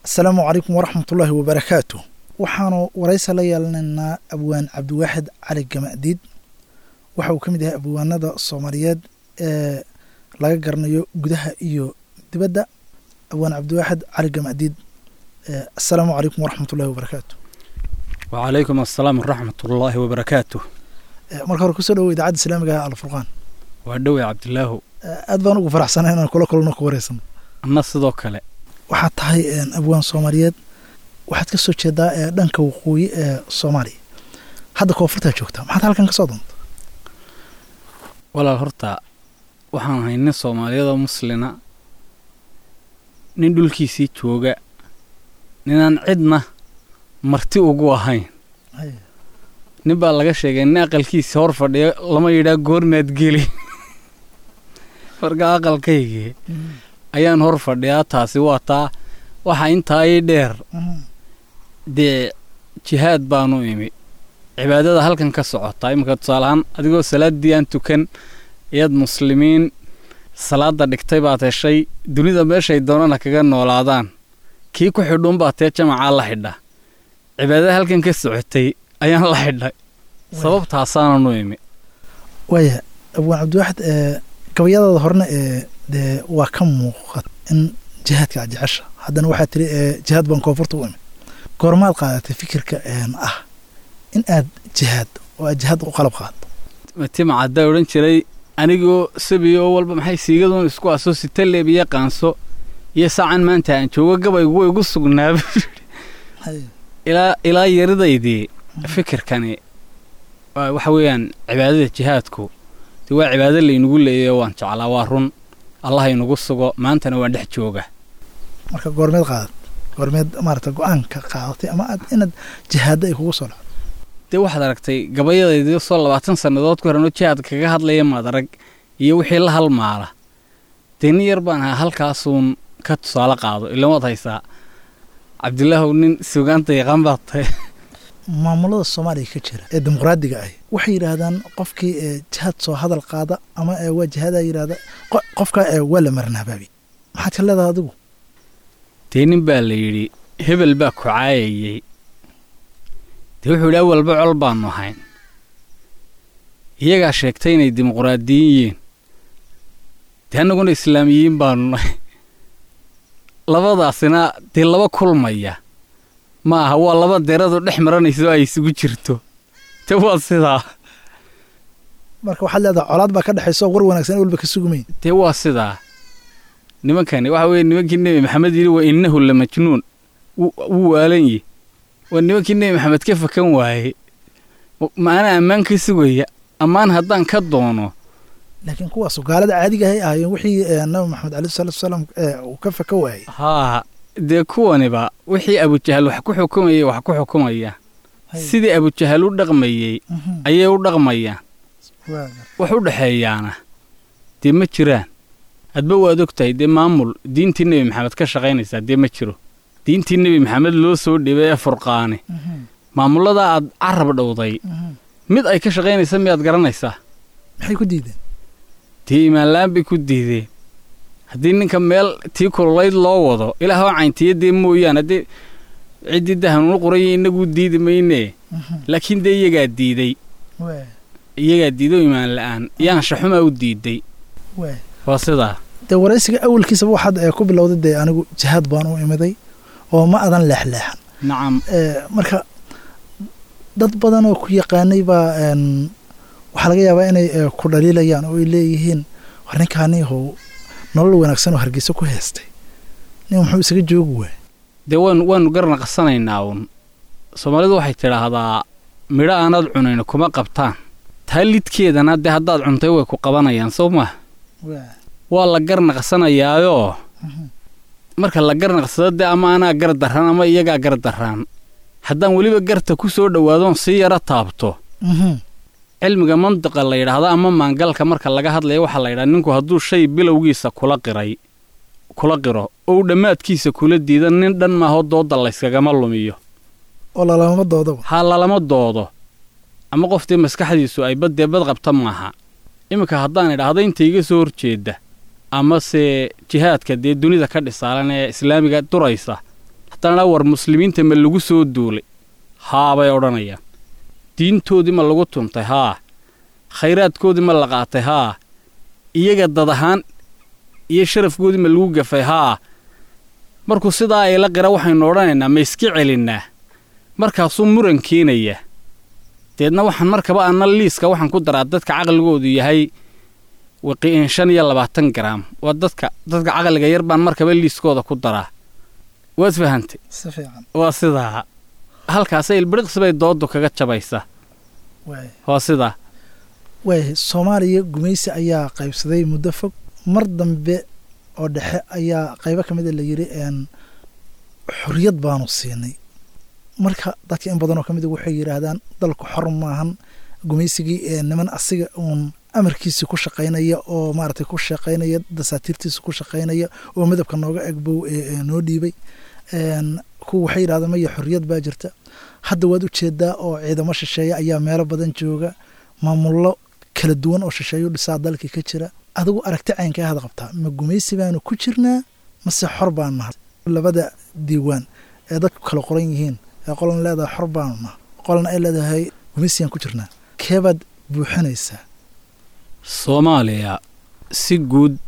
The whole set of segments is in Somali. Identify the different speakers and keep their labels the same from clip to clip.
Speaker 1: asalaamu calaykum waraxmatullaahi wabarakaatu waxaanu waraysa la yeelanaynaa abwaan cabdiwaaxid cali gamadiid waxa uu ka mid yahay abwaanada soomaaliyeed ee laga garanayo gudaha iyo dibadda abwaan cabdiwaaxid cali gamadiid asalaamu calaykum waraxmatullahi wabarakaatu
Speaker 2: wacalaykum asalaam waraxmatullaahi wabarakaatu
Speaker 1: marka hore kusoo dhawo idaacadda islaamiga ah alfurqaan
Speaker 2: waa dhowey cabdilaahu
Speaker 1: aad baan ugu faraxsanay inaan kula kulno ku wareysano
Speaker 2: anna sidoo kale
Speaker 1: waxaad tahay abwaan soomaaliyeed waxaad ka soo jeedaa ee dhanka waqooyi ee soomaaliya hadda koonfurtaa joogtaa maxaad halkan ka soo doonta
Speaker 2: walaal horta waxaan ahay nin soomaaliyadoo muslina nin dhulkiisii jooga ninaan cidna marti ugu ahayn nin baa laga sheegay nin aqalkiisa hor fadhiyo lama yidhaa goormaad geli marka aqalkaygii ayaan hor fadhiyaa taasi waa taa waxaa intaa ii dheer dee jihaad baanu imi cibaadada halkan ka socotaa iminka tusaaleahaan adigoo salaaddii aan tukan iyaad muslimiin salaadda dhigtay baad heshay dunida meeshay doonana kaga noolaadaan kii ku xidhuunbaa tee jamacaa la xidha cibaadada halkan ka socotay ayaan la xidhay sababtaasaananu imi
Speaker 1: waaya abwaan cabdiwaaxid gabayadaada horena ee dee waa ka muuqat in jihaadka aad jecesha haddana waxaad tiri jihaad baan koonfurta u imi goormaad qaadatay fikirka ah in aad jihaad oo aad jihaad u qalab qaado
Speaker 2: matima caddaa odhan jiray anigoo sabiyo oo walba maxay siigaduun isku aso sitaleeb iyo qaanso iyo saacan maanta aan joogo gabaygu way igu sugnaaba ilaa ilaa yaridaydii fikirkani waxa weeyaan cibaadada jihaadku dee waa cibaado laynagu leeyayo waan jeclaa waa run allah inugu sugo maantana waan dhex jooga
Speaker 1: marka goormeed qaadat goormeed maarata go-aanka qaadatay ama aad inaad jihaadda ay kugu soo dhacdo
Speaker 2: dee waxaad aragtay gabayadaydii soo labaatan sannadood ku horanoo jihaad kaga hadlaya maad arag iyo wixii la halmaala dee nin yar baan ahaa halkaasuun ka tusaale qaado ilan waad haysaa cabdilaahow nin sugaanta yaqaan baad tahay
Speaker 1: maamulada soomaaliya ka jira ee dimuqraadiga ahi waxay yidhaahdaan qofkii jihaad soo hadal qaada ama waa jihaadaa yidhahda qofka waa la marnabaabi maxaad ka leedahay adigu
Speaker 2: dee nin baa la yidhi hebel baa ku caayayey dee wuxuu yidhi awalba col baannu ahayn iyagaa sheegtay inay dimuqraadiyin yihiin dee annaguna islaamiyiin baannu nahay labadaasina dee laba kulmaya ma aha waa laba deradu dhex maranayso ay isugu jirto te waa sidaa
Speaker 1: marka waxaad leedahay colaad baa ka dhexayso war wanaagsan walba ka sugumayn
Speaker 2: dee waa sidaa nimankani waxa weeye nimankii nebi maxamed yidhi waa innahu la majnuun wuu waalan yi waa nimankii nebi maxamed ka fakan waaye maana ammaan ka sugaya ammaan haddaan ka doono
Speaker 1: laakiin kuwaasu gaalada caadiga ahay ahaayeen wixii nabi maxamed aleyh salatu salaam uu ka faka waayey
Speaker 2: haa dee kuwaniba wixii abujahal wax ku xukumayay wax ku xukumaya sidii abujahal u dhaqmayey ayay u dhaqmayaan wax u dhexeeyaana dee ma jiraan hadba waad og tahay dee maamul diintii nebi maxamed ka shaqaynaysaa dee ma jiro diintii nebi maxamed loo soo dhibay ee furqaane maamulladaa aad carab dhowday mid ay ka shaqaynaysa miyaad garanaysaa
Speaker 1: maxay ku diideen
Speaker 2: dee imaanla'aan bay ku diideen haddii ninka meel tii kululayd loo wado ilaahoo cayntiya dee mooyaan haddii ciddii dahanuunu qoraya innaguu diidi maynee laakiin dee iyagaa diiday iyagaa diiday oo imaan la'aan yaanshaxumaa u diiday waa sidaa
Speaker 1: dee waraysiga awalkiisaba waxaad ku bilowday dee anigu jihaad baan u imiday oo ma adan leexleexan
Speaker 2: nacam
Speaker 1: marka dad badan oo ku yaqaanay baa waxaa laga yaabaa inay ku dhaliilayaan oo ay leeyihiin war ninkaaniihow nolol wanaagsan oo hargeysa ku heestay nin muxuu isaga joogi waay
Speaker 2: dee waan waanu garnaqsanaynaa uun soomaalidu waxay tidhaahdaa midho aanaad cunayno kuma qabtaan taa lidkeedana dee haddaad cuntay way ku qabanayaan soo maha waa la garnaqsanayaayoo marka la garnaqsado dee ama anaa gar darraan ama iyagaa gar darraan haddaan weliba garta ku soo dhowaadoon sii yaro taabto cilmiga mantiqa la yidhaahdo ama maangalka marka laga hadlaya waxaa la yidhaha ninku hadduu shay bilowgiisa kula qiray kula qiro ou dhammaadkiisa kula diida nin dhan maaho doodda layskagama lumiyo
Speaker 1: oo lalama doodaba
Speaker 2: ha lalama doodo ama qoftii maskaxdiisu ay baddee bad qabta maaha iminka haddaan idhaahdo inta iga soo horjeedda amase jihaadka dee dunida ka dhisaalan ee islaamiga duraysa haddana war muslimiinta ma lagu soo duulay haa bay odhanayaan diintoodii ma lagu tuntay haa khayraadkoodii ma la qaatay haa iyaga dad ahaan iyo sharafkoodii ma lagu gafay haa markuu sidaa ay la qira waxaynu odhanaynaa ma iska celinnaa markaasuu muran keenaya deedna waxaan markaba anna liiska waxaan ku daraa dadka caqligoodu yahay waqiin shan iyo labaatan garaam waa dadka dadka caqliga yar baan markaba liiskooda ku daraa waad fahantay
Speaker 1: si fiican
Speaker 2: waa sidaa halkaasa ilbiriqsi bay dooddu kaga jabaysaa
Speaker 1: waay
Speaker 2: waa sidaa
Speaker 1: waayahay soomaaliya gumaysi ayaa qaybsaday muddo fog mar dambe oo dhexe ayaa qaybo ka mida la yidhi een xorriyad baanu siinay marka dadka in badan oo ka mida waxay yidhaahdaan dalku xor maahan gumaysigii ee niman asiga uun amarkiisi ku shaqaynaya oo maaragtay ku shaqaynaya dasaatiirtiisa ku shaqaynaya oo midabka nooga egbow ee noo dhiibay een kuwa waxay yidhahdaan maya xorriyad baa jirta hadda waad u jeedaa oo ciidamo shisheeye ayaa meelo badan jooga maamullo kala duwan oo shisheeyo dhisaa dalkii ka jira adigu aragti caynka ahad qabtaa ma gumaysi baanu ku jirnaa mase xor baanu nahay labada diiwaan ee dadku kala qoran yihiin ee qolan leedahay xor baanu nahay qolana ay leedahay gumaysigaan ku jirnaa keebaad buuxinaysaa
Speaker 2: soomaaliya si guud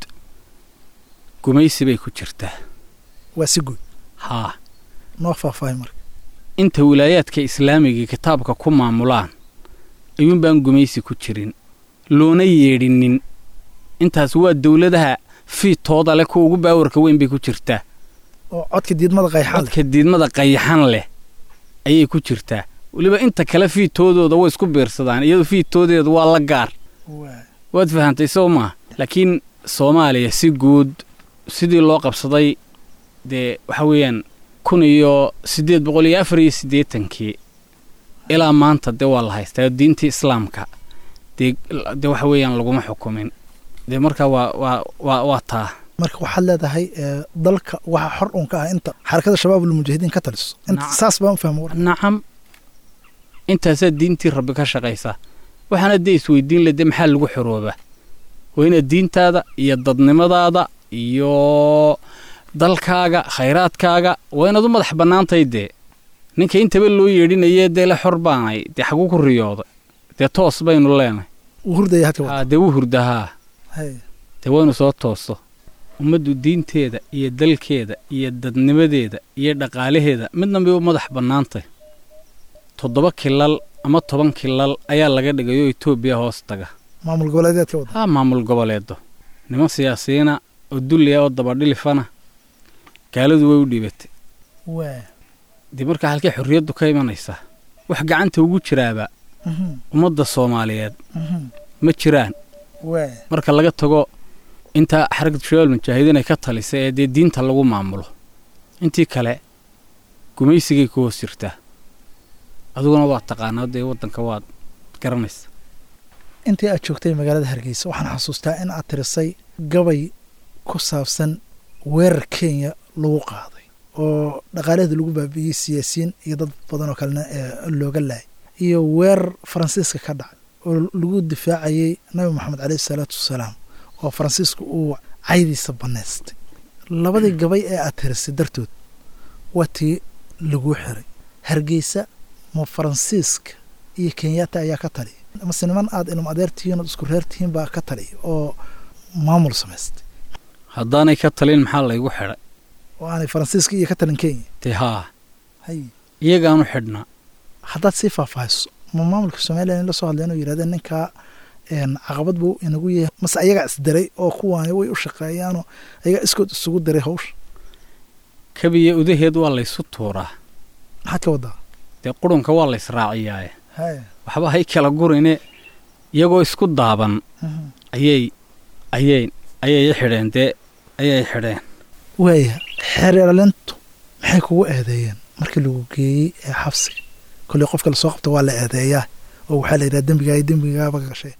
Speaker 2: gumaysi bay ku jirtaa
Speaker 1: waa si guud
Speaker 2: haa
Speaker 1: noo faahfaahay marka
Speaker 2: inta wilaayaadka islaamiga kitaabka ku maamulaan ayuunbaan gumaysi ku jirin loona yeedhinin intaas waa dowladaha fiidtooda leh kuwa ugu baawarka weyn bay ku jirtaa
Speaker 1: oo codka diidmada qayxan leh
Speaker 2: codka diidmada qayaxan leh ayay ku jirtaa weliba inta kale fiidtoodooda way isku biirsadaan iyadoo fiidtoodeedu waa la gaar
Speaker 1: waay
Speaker 2: waad fahantay soo maa laakiin soomaaliya si guud sidii loo qabsaday dee waxa weeyaan kun iyo siddeed boqol iyo afar iyo siddeetankii ilaa maanta dee waa la haystaa diintii islaamka dee dee waxa weeyaan laguma xukumin dee marka waa waa waa waa taa
Speaker 1: marka waxaad leedahay ee, dalka waxa xor uun ka ah inta xarakada shabaab ulmujaahidiin ka taliso inta
Speaker 2: Naam.
Speaker 1: saas baan u fahma war
Speaker 2: nacam intaasaa diintii rabbi ka shaqaysaa waxaana dee isweydiin le dee maxaa lagu xoroobaa waa inaad diintaada iyo dadnimadaada iyo dalkaaga khayraadkaaga waa inaad u madax bannaantahay dee ninka intaba loo yeedhinayee dee le xor baanay dee xaguu ku riyooday dee toos baynu leenahay
Speaker 1: wuu hurdaya hadka wada
Speaker 2: haa dee wuu hurdahaa
Speaker 1: hay
Speaker 2: dee waynu soo toosto ummaddu diinteeda iyo dalkeeda iyo dadnimadeeda iyo dhaqaalaheeda midna bay u madax bannaantay toddoba kilal ama toban kilal ayaa laga dhigay oo etoobiya hoos taga
Speaker 1: maamul goboleedeedka wada
Speaker 2: haa maamul goboleedo niman siyaasiyiina oo dulliya oo dabadhilifana gaaladu way u dhiibatay
Speaker 1: waa
Speaker 2: dee markaa halkay xorriyaddu ka imanaysaa wax gacanta ugu jiraaba
Speaker 1: mhm,
Speaker 2: ummadda soomaaliyeed
Speaker 1: mhm,
Speaker 2: ma jiraan
Speaker 1: waa
Speaker 2: marka laga tago inta xaragda shabaab mujaahidiin ay ka talisay ee dee diinta lagu maamulo intii kale gumaysigay ku hoos jirtaa adiguna waad taqaanaa dee waddanka waad garanaysa
Speaker 1: intii aad joogtay magaalada hargeysa waxaan xasuustaa in aad tirisay gabay ku saabsan weerar kenya lagu qaaday oo dhaqaalaheeda lagu baabi'iyey siyaasiyiin iyo dad badan oo kalena ee looga laayay iyo weerar faransiiska ka dhacay oo lagu difaacayey nabi moxamed caleyhi salaatu wasalaam oo faransiisku uu caydiisa bannaystay labadii gabay ee aad tirisay dartood waa tii laguu xiray hargeysa ma faransiiska iyo kenyatta ayaa ka taliya mase niman aad ilm adeertihiin ood isku reertihiin baa ka taliya oo maamul samaystay
Speaker 2: haddaanay ka talin maxaa laygu xidhay
Speaker 1: oo aanay faransiiska iyo ka talin kenya
Speaker 2: dee haa
Speaker 1: hay
Speaker 2: iyagaanu xidhnaa
Speaker 1: haddaad sii faahfaahiso ma maamulka somalilan la soo hadleen oo yidhahdeen ninkaa een, caqabad buu inagu yahay mase ayagaa isdiray oo kuwaani way u shaqeeyaanoo ayagaa iskood isugu diray hawsha
Speaker 2: kabiya udaheed waa laysu tuuraa
Speaker 1: maxaad ka wadaa
Speaker 2: dee qurunka waa laysraaciyaaye
Speaker 1: hay
Speaker 2: waxba hay kala gurine iyagoo isku daaban
Speaker 1: mhm.
Speaker 2: ayay ayay ayay i xidheen dee ayay xidheen
Speaker 1: waaya xeerlintu maxay kugu eedeeyeen markii lagu geeyey ee xabsiga kolley qofka lasoo qabta waa la eedeeyaa oo waxaa la yidhaha dembigaa dembigaaba gashay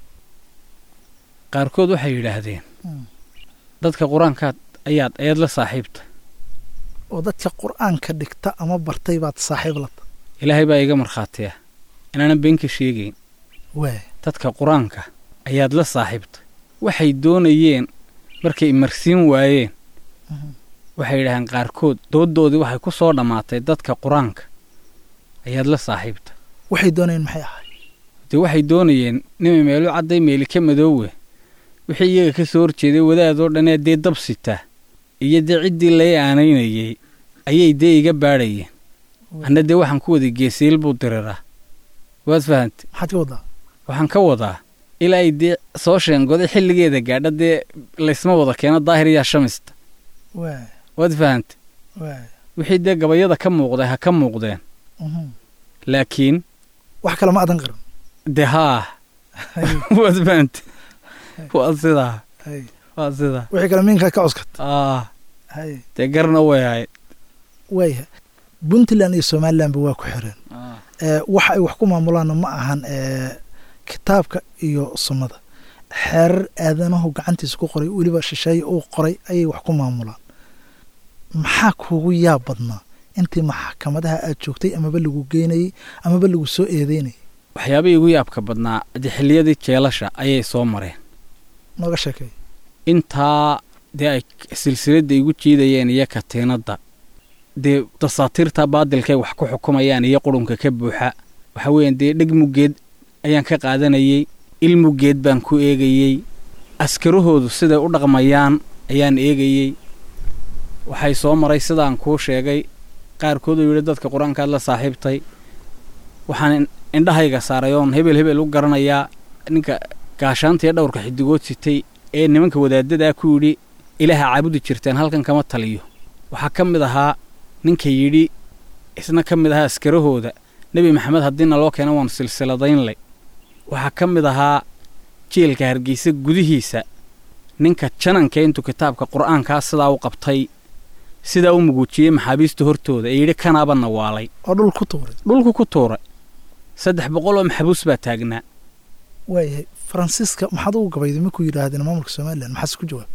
Speaker 2: qaarkood waxay yidhaahdeen
Speaker 1: Mm.
Speaker 2: dadka qur-aankaad ayaad ayaad la saaxiibta
Speaker 1: oo dadka qur-aanka dhigta ama bartay baad saaxiib la tahay
Speaker 2: ilaahay baa iga markhaatiya inaanan been ka sheegayn
Speaker 1: waaya
Speaker 2: dadka qur-aanka ayaad la saaxiibta waxay doonayeen markay imarsiin waayeen
Speaker 1: Mhm.
Speaker 2: waxay yidhaaheen qaarkood dooddoodii waxay ku soo dhammaatay dadka qur-aanka ayaad la saaxiibta
Speaker 1: waxay doonayeen maxay ahay
Speaker 2: dee waxay doonayeen nimay meelu cadday meeli ka madoowe wixii iyaga ka soo horjeeday wadaadoo dhanee dee dab sita iyo dee ciddii lay aanaynayey ayay dee iga baadhayeen anna dee waxaan ku waday geesiil buu diriraa waad fahantay
Speaker 1: maxaad ka wadaa
Speaker 2: waxaan ka wadaa ilaa ay dee soo sheengoday xilligeeda gaadha dee laysma wada keeno daahir yaa shamista
Speaker 1: waay
Speaker 2: waad fahantay
Speaker 1: waay
Speaker 2: wixii dee gabayada ka muuqday ha ka muuqdeen
Speaker 1: mhm.
Speaker 2: laakiin
Speaker 1: wax kale ma adan qaran
Speaker 2: dee haa waad fahantay waa sidaa
Speaker 1: hay
Speaker 2: waa sidaa
Speaker 1: wixii kale miinkaa ka cuskat
Speaker 2: ah
Speaker 1: hay
Speaker 2: dee garna way ahayd
Speaker 1: waaya puntland iyo somalilandba waa ku xireen ee waxa ay wax ku maamulaanna ma ahan ee kitaabka iyo sunnada xeerar aadanahu gacantiisa ku qoray weliba shisheeye uu qoray ayay wax ku maamulaan maxaa kuugu yaab badnaa intii maxkamadaha aad joogtay amaba lagu geynayey amaba lagu soo eedeynayay
Speaker 2: waxyaabihii ugu yaabka badnaa dee xilliyadii jeelasha ayay soo mareen
Speaker 1: nooga sheekay
Speaker 2: intaa dee ay silsiladda igu jiidayeen iyo katiinadda dee dasaatiirta baadilkay wax ku xukumayaan iyo qurunka ka buuxa waxa weeyaan dee dheg muggeed ayaan ka qaadanayey il muggeed baan ku eegayey askarahoodu siday u dhaqmayaan ayaan eegayey waxay soo maray sidaan kuu sheegay qaarkooduu yidhi dadka qur-aankaad la saaxiibtay waxaan in- indhahayga saaray oon hebel hebel u garanayaa ninka gaashaanta iyo dhowrka xidigood sitay ee nimanka wadaadadaa ku yidhi ilaaha caabudi jirteen halkan kama taliyo waxaa ka mid ahaa ninka yidhi isna ka mid ahaa askarahooda nebi maxamed haddiina loo keena waan silsiladaynlay waxaa ka mid ahaa jeelka hargeysa gudihiisa ninka jananka intuu kitaabka qur'aankaa sidaa u qabtay sidaa u muguujiyey maxaabiista hortooda ee yidhi kanaaba nawaalay
Speaker 1: oo dhul ku tuuray
Speaker 2: dhulku ku tuuray saddex boqol oo maxbuus baa taagnaa
Speaker 1: waayahay faransiiska maxaad ugu gabayday markuu yidhaahdeen maamulka somalilan maxaase ku jawaab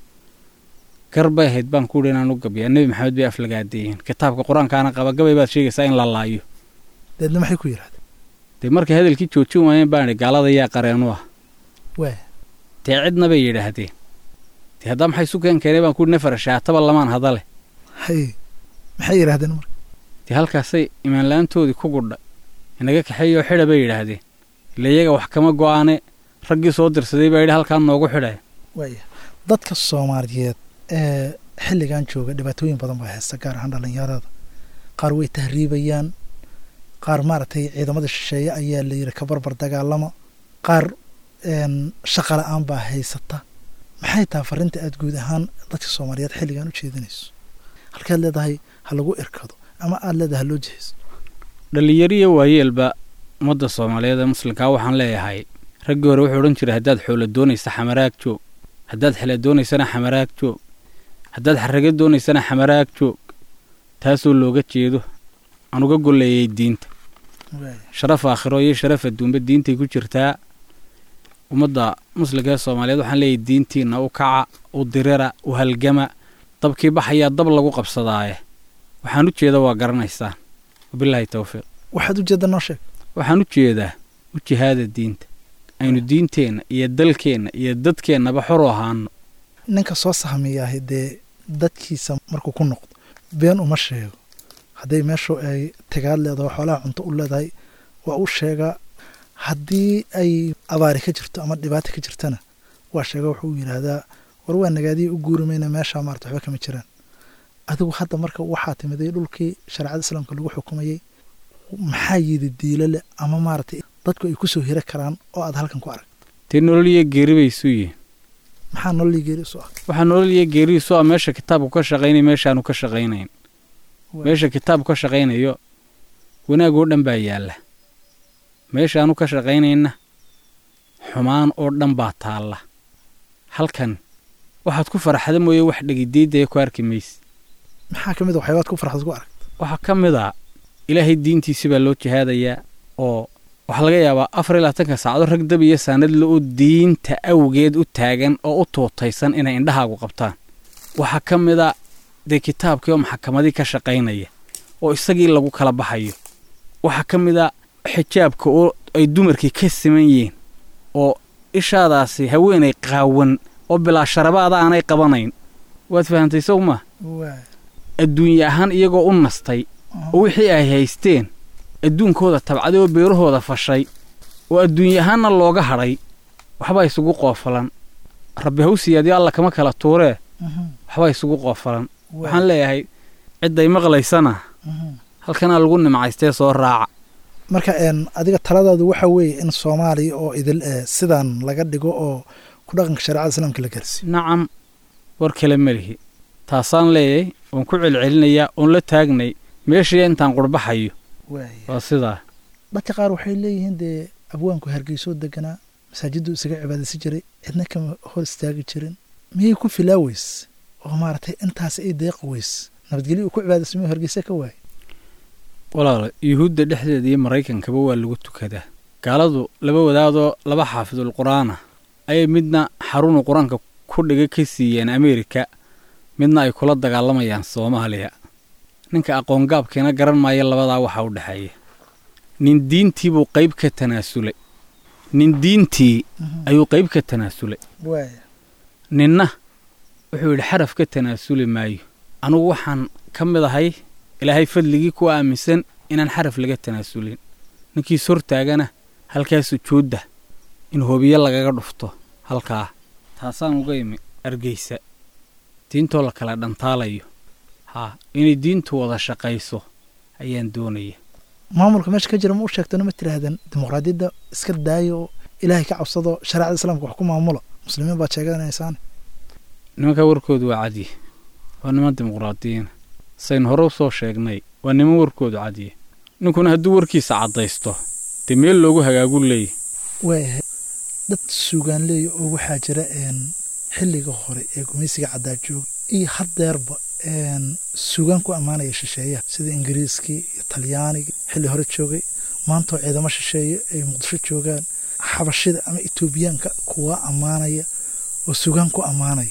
Speaker 2: gar bay ahayd baan ku yidhi inaan u gabiyaa nebi maxamed bay aflagaadeeyeen kitaabka qur-aankaana qaba gabay baad sheegaysaa in la laayo
Speaker 1: deedna maxay ku yidhahdeen
Speaker 2: dee markay hadalkii joojin waayeen baan idhi gaalada yaa qareenu ah
Speaker 1: waaya
Speaker 2: dee cidna bay yidhaahdeen dee haddaa maxay isu keen keenay baan ku yidhi nefara shaataba lamaan hadale
Speaker 1: hay maxay yidhahdeen marka
Speaker 2: dee halkaasay imaanla-aantoodii ku gudha inaga kaxeeyoo xidha bay yidhaahdeen ila iyaga wax kama go'aane raggii soo dirsaday baa yidhi halkaan noogu xidhaya
Speaker 1: waaya dadka soomaaliyeed ee xilligan jooga dhibaatooyin badan baa haysta gaar ahaan dhallinyarada qaar way tahriibayaan qaar maaragtay ciidamada shisheeye ayaa la yidhi ka barbar dagaalama qaar een, shaqa la-aan baa haysata maxay tahay farrinta aad guud ahaan dadka soomaaliyeed xilligan u jeedinayso halkaad leedahay ha lagu irkado ama aad leedahay ha loo jihayso
Speaker 2: dhallinyariyo waayeelba ummadda soomaaliyeed ee muslimkaa waxaan leeyahay raggii hore wuxuu odhan jiray haddaad xoolo doonaysa xamaraag joog haddaad xele doonaysana xamaraag joog haddaad xarrago doonaysana xamaraag joog taasoo looga jeedo aan uga golleeyay diinta
Speaker 1: waaya
Speaker 2: sharaf aakhiro iyo sharaf adduunba diintay ku jirtaa ummadda muslimka ee soomaaliyeed waxaan leeyahay diintiinna u kaca u dirira u halgama dabkii baxayaa dab lagu qabsadaaye waxaan u jeeda waa garanaysaan wabilaahi towfiiq
Speaker 1: waxaad ujeedda noo sheeg
Speaker 2: waxaan u jeedaa u jihaada diinta aynu diinteenna iyo dalkeenna iyo dadkeennaba xor u ahaano
Speaker 1: ninka soo sahmiyaahay dee dadkiisa markuu ku noqdo been uma sheego hadday meeshu ay tagaad leedahay xoolaha cunto u leedahay waa u sheegaa haddii ay abaari ka jirto ama dhibaato ka jirtana waa sheega wuxuu yidhaahdaa war waa nagaadiya u guuri mayna meeshaa maarata waxba kama jiraan adigu hadda marka waxaa timiday dhulkii shareecada islaamka lagu xukumayey maxaa yidi diilo leh ama maaragtay dadku ay ku soo hira karaan oo aad halkan ku arag
Speaker 2: dee nolol iyo geeri bay isu yihiin
Speaker 1: maxaa nololii geeri isu ah
Speaker 2: waxaa nolol iyo geeriisu ah meesha kitaabku ka shaqaynaya meeshaanu ka shaqaynayn meesha kitaabku ka shaqaynayo wanaag oo dhan baa yaalla meeshaanu ka shaqaynayna xumaan oo dhan baa taalla halkan waxaad ku faraxda mooye wax dhegidiidaya ku arki mayse
Speaker 1: maxaa ka mid a waxyaabaad ku farxad ku arag
Speaker 2: waxaa ka mid a ilaahay diintiisi baa loo jihaadayaa oo waxaa laga yaabaa afar iyo labaatanka saacado rag dab iyo saanadle oo diinta awgeed u taagan oo u tuutaysan inay indhahaagu qabtaan waxaa ka mid a dee kitaabkii oo maxakamadii ka shaqaynaya oo isagii lagu kala baxayo waxaa ka mid a xijaabka oo ay dumarkii ka siman yihiin oo ishaadaasi haweenay qaawan oo bilaa sharabaada aanay qabanayn waad fahantay sow maa
Speaker 1: waay
Speaker 2: adduunye ahaan iyagoo u nastay oo wixii ay haysteen adduunkooda tabcaday oo beerahooda fashay oo adduunye ahaanna looga hadhay waxbaa isugu qoofalan rabbi hawsiyaadii alla kama kala tuuree
Speaker 1: Mhm,
Speaker 2: waxbaa isugu qoofalan
Speaker 1: waay,
Speaker 2: waxaan leeyahay cidday maqlaysana
Speaker 1: mhm.
Speaker 2: halkanaa lagu nimcaystee soo raaca
Speaker 1: marka een adiga taladaadu waxa weeye in soomaaliya oo idil eh sidan laga dhigo oo ku dhaqanka shareecada islaamka la gelsiyo
Speaker 2: nacam war kale ma lihi taasaan leeyahay oon ku celcelinayaa oon la taagnay meeshii intaan qurbaxayo
Speaker 1: waay
Speaker 2: waa sidaa
Speaker 1: dadka qaar waxay leeyihiin dee abwaanku hargeysoo deganaa masaajiddu isaga cibaadaysan jiray cidna kama hor istaagi jirin miyay ku filaa weys oo maaragtay intaas ay deeqa weys nabadgelyo uu ku cibaadaysan miyuu hargeysa ka waay
Speaker 2: walaala yuhuudda dhexdeeda iyo maraykankaba waa lagu tukadaa gaaladu laba wadaadoo laba xaafidul qur-aana ayay midna xarunu qur-aanka ku dhiga ka siiyeen ameerika midna ay kula dagaalamayaan soomaaliya ninka aqoongaabkeena garan maaya labadaa waxaa u dhexeeya nin diintii buu qayb ka tanaasulay nin diintii ayuu qayb ka tanaasulay
Speaker 1: waay
Speaker 2: ninna wuxuu yidhi xaraf ka tanaasuli maayo anugu waxaan ka mid ahay ilaahay fadligii ku aaminsan inaan xaraf laga tanaasulin ninkiis hortaagana halkaa sujuudda in hobiyo lagaga dhufto halkaa taasaan uga imi argeysa diintoo la kala dhantaalayo haa inay diintu wada shaqayso ayaan doonaya
Speaker 1: maamulka meesha ka jira ma u sheegtano ma tiraahdeen dimuqraadiyadda iska daayo oo ilaahay ka cabsado shareecada islaamka wax ku maamulo muslimiin baad sheeganaysaan
Speaker 2: nimankaa warkoodu waa cadye waa niman dimuqraadiyiina saynu hore u soo sheegnay waa niman warkoodu cadye ninkuna hadduu warkiisa caddaysto dee meel loogu hagaagu leeyahy
Speaker 1: waayahay dad suugaan leeya oo waxaa jira een xilliga hore ee gumaysiga caddaa jooga iyo haddeerba een suugaan ku ammaanaya shisheeyaha sida ingiriiskii iyo talyaanigii xilli hore joogay maantoo ciidamo shisheeye ay muqdisho joogaan xabashida ama etoobiyaanka kuwa ammaanaya oo suugaan ku ammaanaya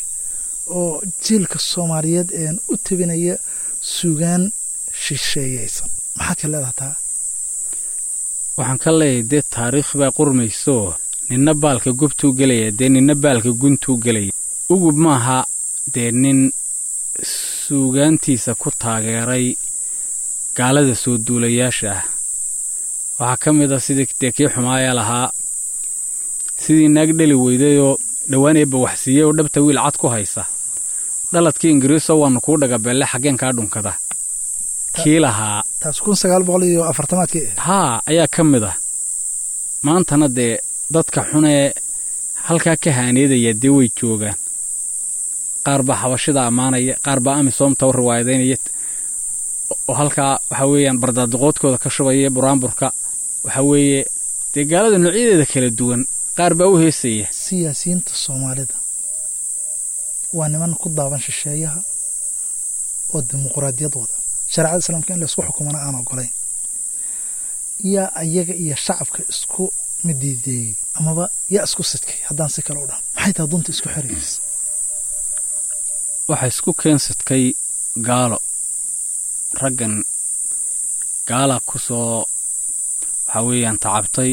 Speaker 1: oo jiilka soomaaliyeed een u tabinaya suugaan shisheeyaysan maxaad ka leedaha taa
Speaker 2: waxaan ka leeyahay dee taariikh baa qurmaysooo ninna baalka gobtuu gelaya dee ninna baalka guntuu gelaya ugub maaha dee nin suugaantiisa ku taageeray gaalada soo duulayaasha ah waxaa ka mid a sidii dee kii xumaaya lahaa sidii naag dheli weydayoo dhowaan eebba waxsiiyey oo dhabta wiil cad ku haysa dhaladkii ingiriisoo waannu kuu dhagabeelle xaggeen kaa dhunkada kii lahaa
Speaker 1: taas kun sagaal boqol iyo afartamaadkii ah
Speaker 2: haa ayaa ka mid ah maantana dee dadka xunee halkaa ka haaneedaya dee way joogaan qaar baa xabashida ammaanaya qaar baa amisoomta u riwaayadaynaya oo halkaa waxaa weeyaan bardaadiqoodkooda ka shubaya buraanburka waxaa weeye dee gaalada noocyadeeda kala duwan qaar baa u heesaya
Speaker 1: siyaasiyiinta soomaalida waa niman ku daaban shisheeyaha oo dimuqraadiyad wada shareecada islaamka in laysku xukumana aan ogolayn yaa ayaga iyo shacabka isku midiideeyey amaba yaa isku sidkay haddaan si kale u dhahan maxay tahay dunta isku xiraysa
Speaker 2: waxaa isku keensadkay gaalo raggan gaala ku soo waxaa weeyaan tacabtay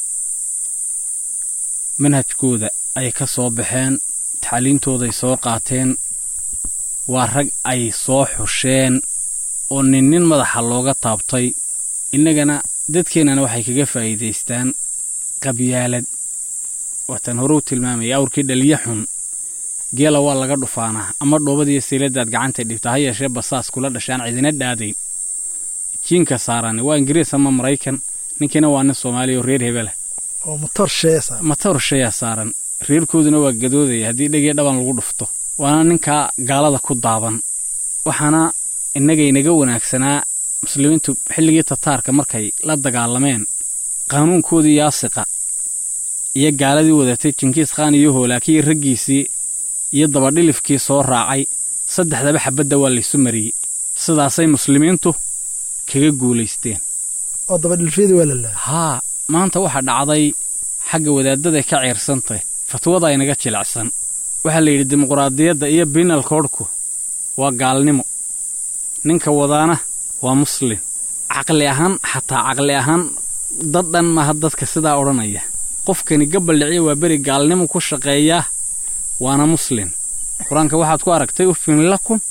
Speaker 2: manhajkooda ay ka soo baxeen taxaliintooday soo qaateen waa rag ay soo xusheen oo nin nin madaxa looga taabtay innagana dadkeennana waxay kaga faa'iidaystaan qabyaalad waataan hore u tilmaamaya awrkii dhaliya xun geela waa laga dhufaanaa ama dhoobadiiyo siiladaad gacantay dhibta ha yeeshee basaas kula dhashaan cidina dhaadayn jiinka saarani waa ingiriis ama maraykan ninkiina waa nin soomaaliya oo reer hebelah
Speaker 1: oo motor sheesa
Speaker 2: matar shayaa saaran reerkooduna waa gadoodaya haddii dhegii dhaban lagu dhufto waana ninkaa gaalada ku daaban waxaana innagaynaga wanaagsanaa muslimiintu xilligii tataarka markay la dagaalameen qaanuunkoodii yaasiqa iyo gaaladii wadatay jinkiis khaan iyo hoolaakii raggiisii iyo dabadhilifkii soo raacay saddexdaba xabadda waa laysu mariyey sidaasay muslimiintu kaga guulaysteen
Speaker 1: oo dabadhilfyadii waa la lahaa
Speaker 2: haa maanta waxaa dhacday xagga wadaaddaday ka ciirsantay fatwada aynaga jilicsan waxaa la yidhi dimuqraadiyadda iyo biinal koodhku waa gaalnimo ninka wadaana waa muslin caqli ahaan xataa caqli ahaan dad dhan maaha dadka sidaa odhanaya qofkani gabaldhiciya waa beri gaalnimo ku shaqeeyaa waana muslin qur-aanka waxaad ku aragtay ufin lakum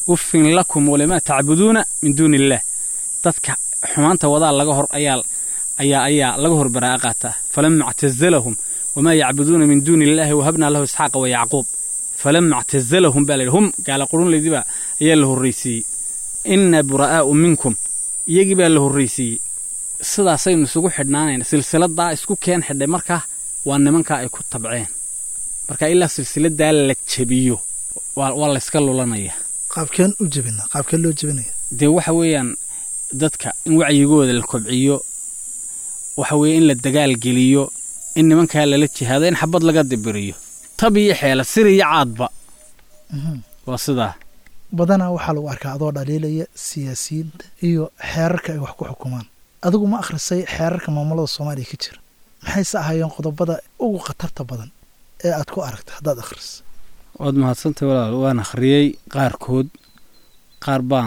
Speaker 2: uffin lakum walimaa tacbuduuna min duuni illaah dadka xumaanta wadaa laga hor ayaa ayaa ayaa laga hor baraa'a qaataa falama ictazalahum wamaa yacbuduuna min duuni illaahi wahabnaa lahu isxaaqa wa yacquub falama ictazalahum baa layidhi hum gaala qurunlaydiba ayaa la horraysiiyey inna buraa'aa'u minkum iyagii baa la horraysiiyey sidaasaynu isugu xidhnaanayna silsiladaa isku keen xidhay markaa waa nimankaa ay ku tabceen marka ilaa silsiladaa la jebiyo waa layska lulanaya
Speaker 1: qaabkeen u jebina qaabkeen loo jebinaya
Speaker 2: dee waxa weeyaan dadka in wacyigooda la kobciyo waxa weeye in la dagaal geliyo in nimankaa lala jihaado in xabad laga dibiriyo tab iyo xeela sir iyo caadba waa sidaa
Speaker 1: badanaa waxaa lagu arkaa adoo dhaliilaya siyaasiyiinta iyo xeerarka ay wax ku xukumaan adigu ma akhrisay xeerarka maamulada soomaaliya ka jira maxayse ahaayeen qodobada ugu khatarta badan ee aad ku aragta haddaad akhriso
Speaker 2: waad mahadsantay walaal waan akhriyey qaarkood qaar baan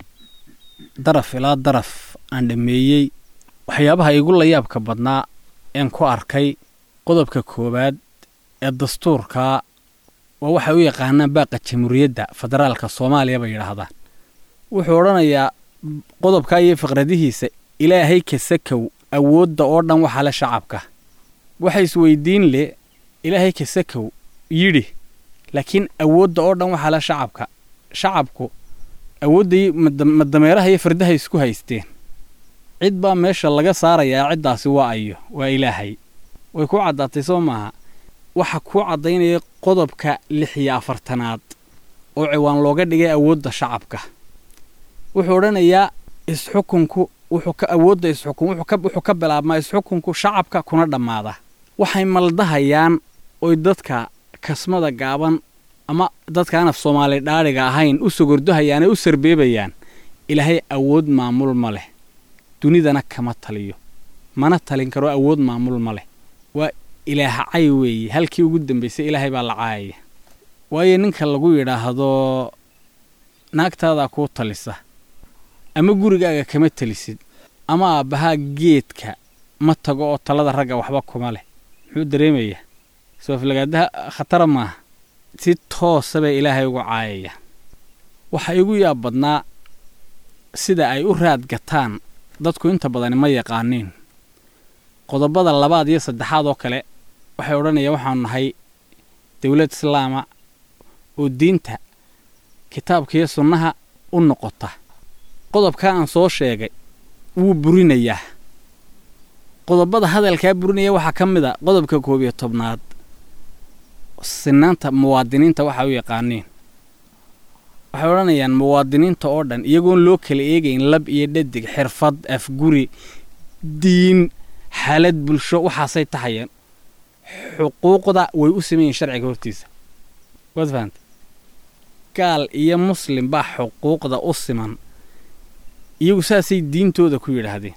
Speaker 2: daraf ilaa daraf aan dhammeeyey waxyaabaha igu layaabka badnaa een ku arkay qodobka koowaad ee dastuurkaa waa waxay u yaqaanaan baaqa jamhuuriyadda federaalka soomaaliya bay yidhaahdaan wuxuu odhanayaa qodobkaa iyo fiqradihiisa ilaahay kasakow awoodda oo dhan waxaa le shacabka waxa isweydiin leh ilaahay kasakow yidhi laakiin awoodda oo dhan waxaa le shacabka shacabku awooddai madameeraha iyo fardaha isku haysteen cid baa meesha laga saarayaa ciddaasi waa ayo waa ilaahay way ku caddaatay soo maaha waxa kuu caddaynaya qodobka lix iyo afartanaad oo ciwaan looga dhigay awoodda shacabka wuxuu odhanayaa isxukunku wuxuu ka awoodda isxukun wuxuu ka bilaabmaa isxukunku shacabka kuna dhammaada waxay maldahayaan oy dadka kasmada gaaban ama dadkaan af soomaali dhaadhiga ahayn u sogordohayaan ee u sarbeebayaan ilaahay awood maamul ma leh dunidana kama taliyo mana talin karo awood maamul ma leh waa ilaaha cay weeye halkii ugu dambaysay ilaahay baa la caayaya waayo ninka lagu yidhaahdo naagtaadaa kuu talisa ama gurigaaga kama talisid ama aabbahaa geedka ma tago oo talada ragga waxba kuma leh muxuu dareemayaa sooflagaadaha khatara maaha si toosa bay ilaahay ugu caayaya waxa igu yaab badnaa sida ay u raad gataan dadku inta badani ma yaqaaniin qodobada labaad iyo saddexaad oo kale waxay odhanayaan waxaanu nahay dowlad islaama oo diinta kitaabka iyo sunnaha u noqota qodobkaa aan soo sheegay wuu burinayaa qodobada hadalkaa burinaya waxaa ka mid a qodobka koob iyo tobnaad sinaanta muwaadiniinta waxa u yaqaaniin waxay odhanayaan muwaadiniinta oo dhan iyagoon loo kala eegayn lab iyo dhadig xirfad afguri diin xaalad bulsho waxaasay tahayeen xuquuqda way u sameeyeen sharciga hortiisa waad fahanta gaal iyo muslim baa xuquuqda u siman iyagu saasay diintooda ku yidhaahdeen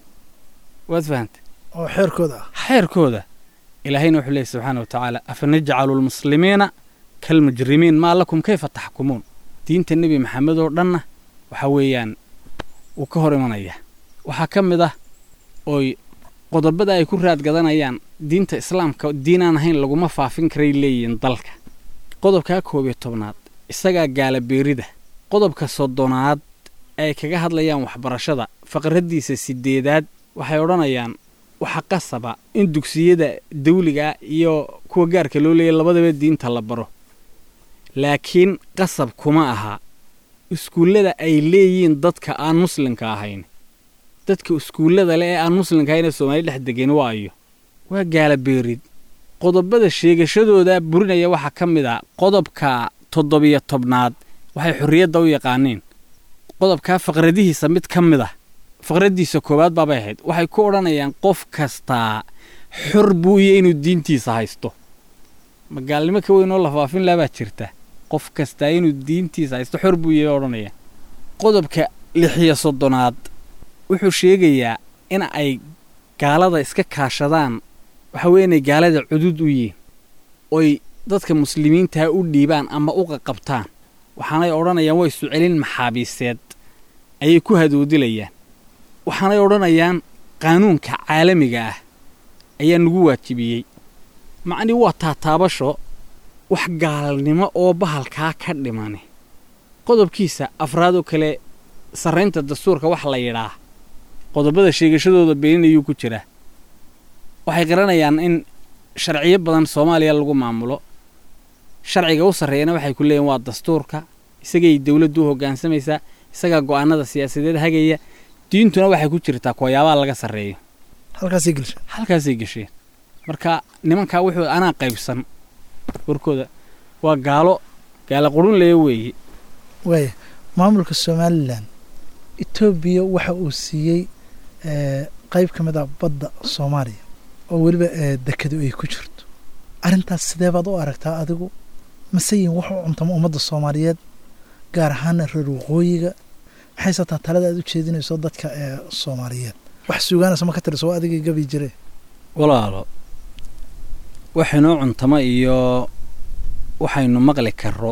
Speaker 2: waad fahanta
Speaker 1: oo xeerkooda ah
Speaker 2: xeerkooda ilaahayna wuxuu leeyay subxaana wa tacaala afa najcalu lmuslimiina kalmujrimiin maa lakum kayfa taxkumuun diinta nebi maxamed oo dhanna waxa weeyaan wuu ka hor imanayaa waxaa ka mid ah ooy qodobada ay ku raad gadanayaan diinta islaamka diinaan ahayn laguma faafin karay leeyihiin dalka qodobkaa koob iyo tobnaad isagaa gaala beerida qodobka soddonaad ay kaga hadlayaan waxbarashada faqraddiisa sideedaad waxay odhanayaan waxa qasaba in dugsiyada dawliga iyo kuwa gaarka loo leeya labadaba diinta la baro laakiin qasab kuma aha iskuullada ay leeyihiin dadka aan muslimka ahayn dadka iskuullada le ee aan muslimka ahayn ee soomaali dhex degeen waa ayo waa gaala beerid qodobada sheegashadooda burinaya waxaa ka mid a qodobka toddobiyo tobnaad waxay xorriyadda u yaqaaniin qodobkaa faqradihiisa mid ka mid ah faqraddiisa koowaad baabay ahayd waxay ku odhanayaan qof kastaa xor buu iyo inuu diintiisa haysto magaalnimo ka weyn oo la faafin laha baa jirta qof kastaa inuu diintiisa haysto xor buu iyo odhanayaan qodobka lixiyo soddonaad wuxuu sheegayaa in ay gaalada iska kaashadaan waxa weeye inay gaalada cudud u yihiin oy dadka muslimiintaa u dhiibaan ama u qaqabtaan waxaanay odhanayaan way isu celin maxaabiiseed ayay ku hadoodilayaan waxaanay odhanayaan qaanuunka caalamiga ah ayaa nagu waajibiyey macnii waa taataabasho wax gaalnimo oo bahalkaa ka dhimani qodobkiisa afraad oo kale sarraynta dastuurka wax la yidhaa qodobada sheegashadooda beeninayuu ku jiraa waxay garanayaan in sharciyo badan soomaaliya lagu maamulo sharciga u sarreeyana waxay ku leeyihin waa dastuurka isagay dowladdu u hoggaansamaysaa isagaa go'aanada siyaasadeed hagaya diintuna waxay ku jirtaa kuwayaabaha laga sarreeyo
Speaker 1: halkaasay gelsha
Speaker 2: halkaasay gesheen marka nimankaa wuxuu anaa qaybsan warkooda waa gaalo gaalo qurun leya weeye
Speaker 1: waaya maamulka somalilan etoobiya waxa uu siiyey qayb ka mid a badda soomaaliya oo weliba dekadu ay ku jirto arrintaas sidee baad u aragtaa adigu maseyin wax u cuntamo ummadda soomaaliyeed gaar ahaana reer waqooyiga maxayse taa talada aad u jeedinayso dadka ee soomaaliyeed wax suugaanayso ma ka tiriso waa adigii gabi jire
Speaker 2: walaalo waxaynoo cuntamo iyo waxaynu maqli karo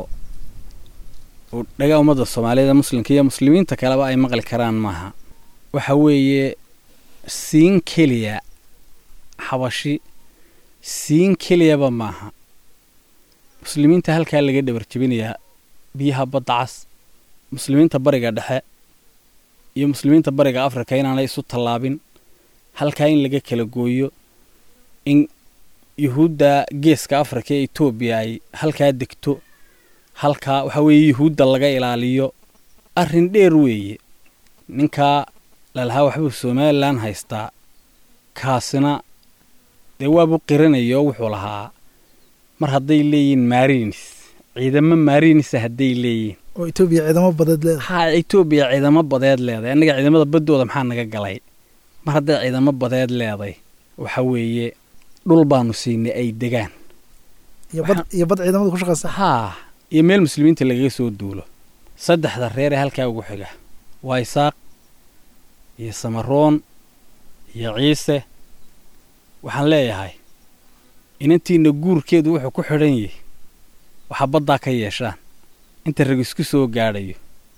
Speaker 2: oo dhagaa ummadda soomaaliyeed ee muslimka iyo muslimiinta kaleba ay maqli karaan maaha waxa weeye siin keliya xabashi siin keliyaba maaha muslimiinta halkaa laga dhabar jebinayaa biyaha badda cas muslimiinta bariga dhexe iyo muslimiinta bariga afrika inaanay isu tallaabin halkaa in laga kala gooyo in yuhuudda geeska afrika ee etoobiya ay halkaa degto halkaa waxaa weeye yuhuudda laga ilaaliyo arrin dheer weeye ninkaa lalahaa waxbuu somalilan haystaa kaasina dee waabuu qiranaya oo wuxuu lahaa mar hadday leeyihiin maarinis ciidamo maarinisa hadday leeyihiin
Speaker 1: oo etoobiya ciidamo badeed leedahay
Speaker 2: haa etoobiya ciidamo badeed leedahay annaga ciidamada baddooda maxaa naga galay mar hadday ciidamo badeed leeday waxa weeye dhul baanu siinay ay degaan
Speaker 1: iyo bad iyo bad ciidamada ku shaqaysa
Speaker 2: haa iyo meel muslimiinta lagaga soo duulo saddexda reer ee halkaa ugu xiga waa isaaq iyo samaroon iyo ciise waxaan leeyahay inantiinna guurkeedu wuxuu ku xidhan yahay waxaa baddaa ka yeeshaan inta rag isku soo gaadhayo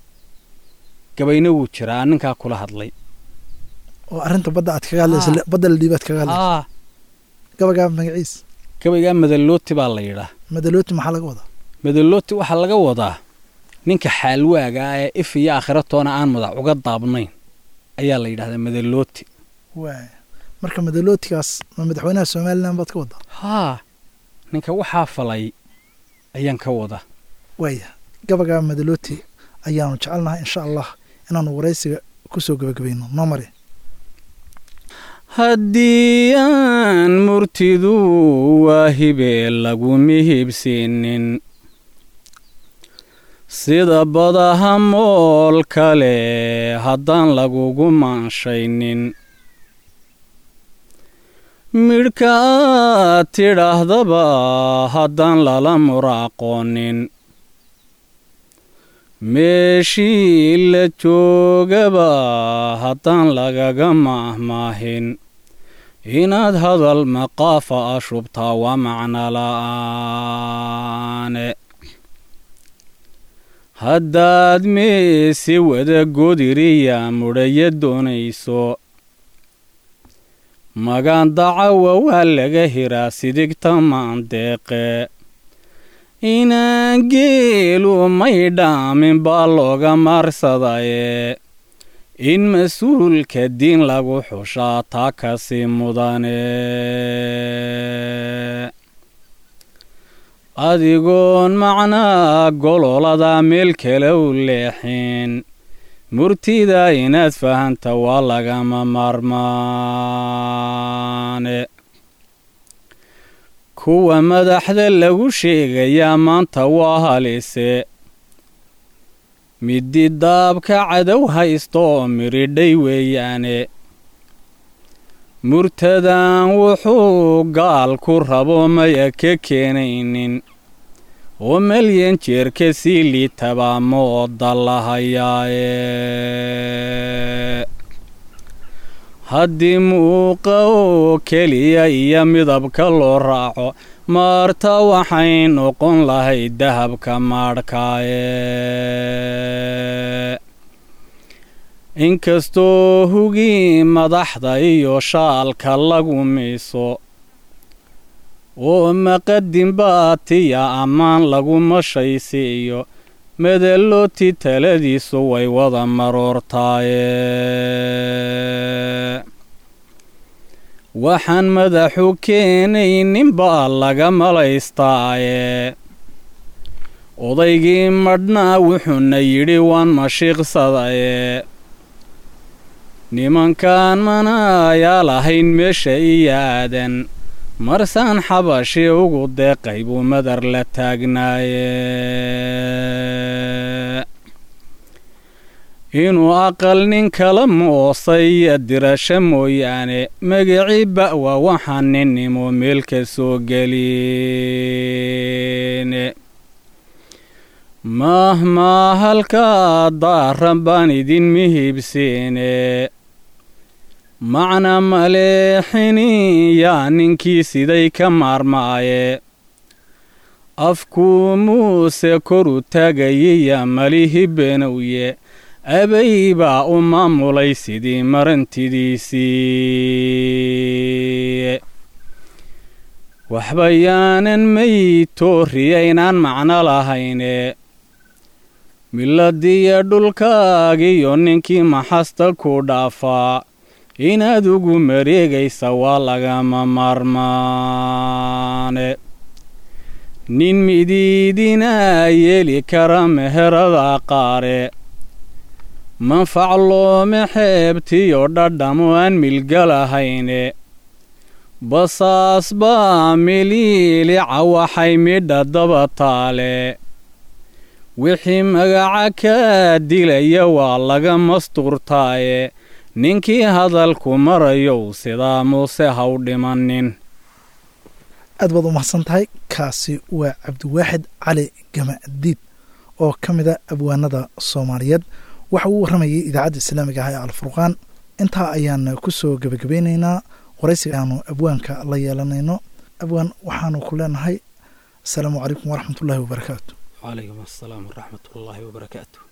Speaker 2: gabayna wuu jiraa ninkaa kula hadlay
Speaker 1: oo arrinta badda aad kaga hadlaysa badda la dhiibaad kaga hadlaysa
Speaker 2: aa
Speaker 1: gabagaa magaciis
Speaker 2: gabaygaa madalooti baa la yidhaa
Speaker 1: madalooti maxaa laga wadaa
Speaker 2: madalooti waxaa laga wadaa ninka xaalwaaga ah ee if iyo aakhira toona aan madax uga daabnayn ayaa la yidhahdaa madalooti
Speaker 1: waaya marka madalootigaas ma madaxweynaha somalilan baad ka wadaa
Speaker 2: haa ninka waxaa falay ayaan ka wadaa
Speaker 1: waaya gabagaa madalooti ayaanu jecelnahay insha allah inaanu waraysiga ku soo gebagabayno noo mari
Speaker 2: haddii aan murtidu waa hibee lagu mihibsiinin sida badaha mool kale haddaan lagugu maanshaynin midhka aad tidhaahdaba haddaan lala muraaqoonin meeshii la joogaba haddaan lagaga maahmaahin inaad hadal maqaafa a shubtaa waa macno la'aane haddaad meesi wada godiriya mudhaya doonayso magaan dacawa waa laga hiraa sidigta maandeeqe inaan geelu may dhaamin baa looga maarsadaye in mas-uulka diin lagu xushaa taa kasi mudane adigoon macnaa gololada meel kale u leexin murtida inaad fahanta waa lagama maarmaane kuwa madaxda lagu sheegayaa maanta waa halise middi daabka cadow haysto oo miridhay weeyaane murtadan wuxuu gaal ku rabo maya ka keenaynin oo melyan jeerka sii liitabaa mooda lahayaaye haddii muuqa oo keliya iyo midabka loo raaco maarta waxay noqon lahayd dahabka maadhkaaye inkastoo hugii madaxda iyo shaalka lagu miiso oo maqadin baatiya ammaan lagu mashaysiiyo medelooti taladiisu way wada maroortaaye waxaan madaxu keenayninbaa laga malaystaaye odaygii madhnaa wuxuuna yidhi waan mashiiqsadaye nimankaan manaayaa lahayn meesha iyo aadan marsaan xabashi ugu deeqay buu madar la taagnaaye inuu aqal nin kala moosay iyo dirasho mooyaane magacii ba'wa waxaan ninnimo meel ka soo gelin mahmaa halkaa daaran baan idin mihibsiine macna maleexini yaa ninkii siday ka maarmaaye afkuu muuse koru taagayiya malihi benowye abay baa u maamulay sidii marantidiisii waxba yaanan maytooriyaynaan macno lahayne miladiyo dhulkaagiyo ninkii maxasta ku dhaafaa inaad ugu mareegaysa waa lagama maarmaane nin midiidinaa yeeli kara meherada qaare manfac loome xeebtiyo dhadhamo aan milgalahayne basaas baa miliilica waxay midha daba taale wixii magaca kaa dilaya waa laga mastuurtaaye ninkii hadalku marayow sidaa muuse ha u dhimanin
Speaker 1: aad baad u mahadsan tahay kaasi waa cabdiwaaxid cali gamadiid oo ka mida abwaanada soomaaliyeed waxa uu warramayay idaacadda islaamiga ah ee alfurqaan intaa ayaan ku soo gebagabeynaynaa waraysiga aanu abwaanka la yeelanayno abwaan waxaanu ku leenahay asalaamu calaykum waraxmat ullahi wabarakaatu
Speaker 2: calaykum asalaam waraxmat ullaahi wabarakaatu